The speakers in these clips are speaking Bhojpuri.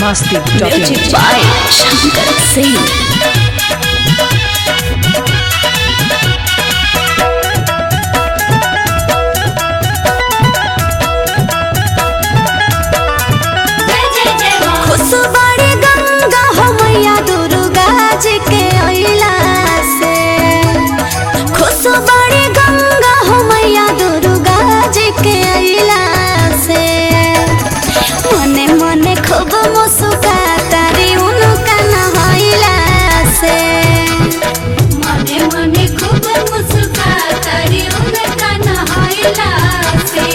masti.in. Music by Shankar Singh. खुशबाड़ी Ganga हो मैया दुर्गा जी के अइला से खुशबाड़ी गंगा हो मैया दुर्गा जी के अइला से मने मने खूब मुस्का तारी उनका नहइला से मने मने खूब मुस्का तारी उनका नहइला से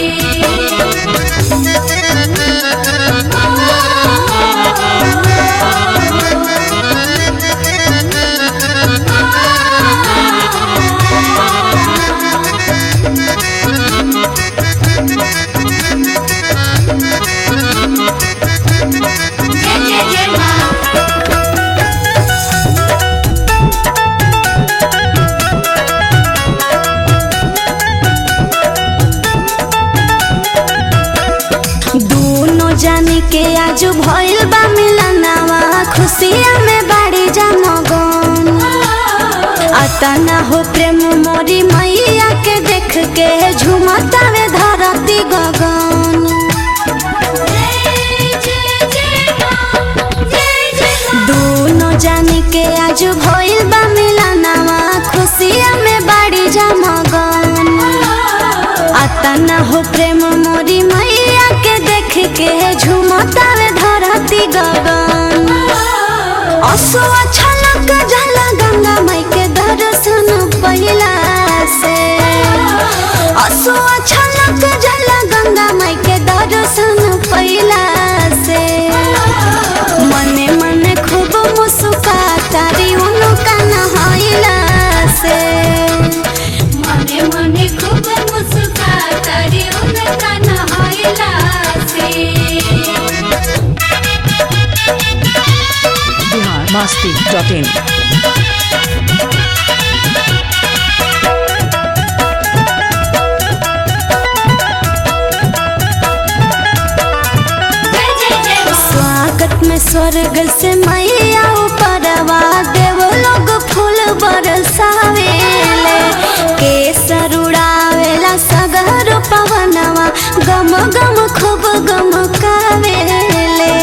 दोनों जानी के आज भइल बा मिलनवा खुशिया में बाड़ी जमगन अतना हो प्रेम मोरी मैया के देख के झुमतावे धरती गगन दोनों जानी के आज भइल बा मिलनवा खुशिया में बाड़ी जमगन अतना हो प्रेम मोरी मैया के देख के झुमतावे धरती गगन असुआ छलक जल गंगा माई के दर्शन पहिला से असुआ छलक जल गंगा माई के दर्शन पहिला से मने मने खूब मुस्का तारी उनका नहाइला से मने मने खूब मुस्का तारी उनका नहाइला से Bihar masti.in. स्वागत में स्वर्ग से मैया ऊपरवा देव लोग फूल बरसावेले केसर उड़ावेला सगर पवनवा गम गम खूब गम कावेले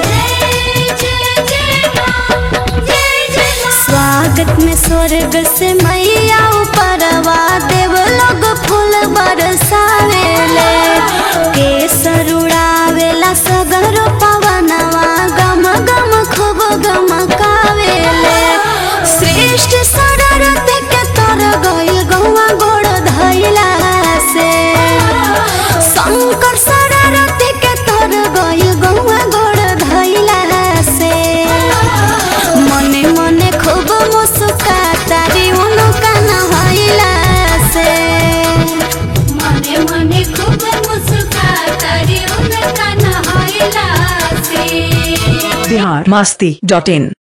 स्वागत में स्वर्ग से मैया ऊपरवा देव लोग फूल बरसावेले केसर उड़ावेला सगर पवनवा गम गम खूब गम कावेले श्रेष्ठ सररत के तर गइल गौवा गोड़ धइला से शंकर सररत के तर गइल गौवा गोड़ धइला से मने मने खूब मुस्का तारी उनका नहइला से मने मने खूब मुस्का तारी उनका नहइला से Bihar masti.in.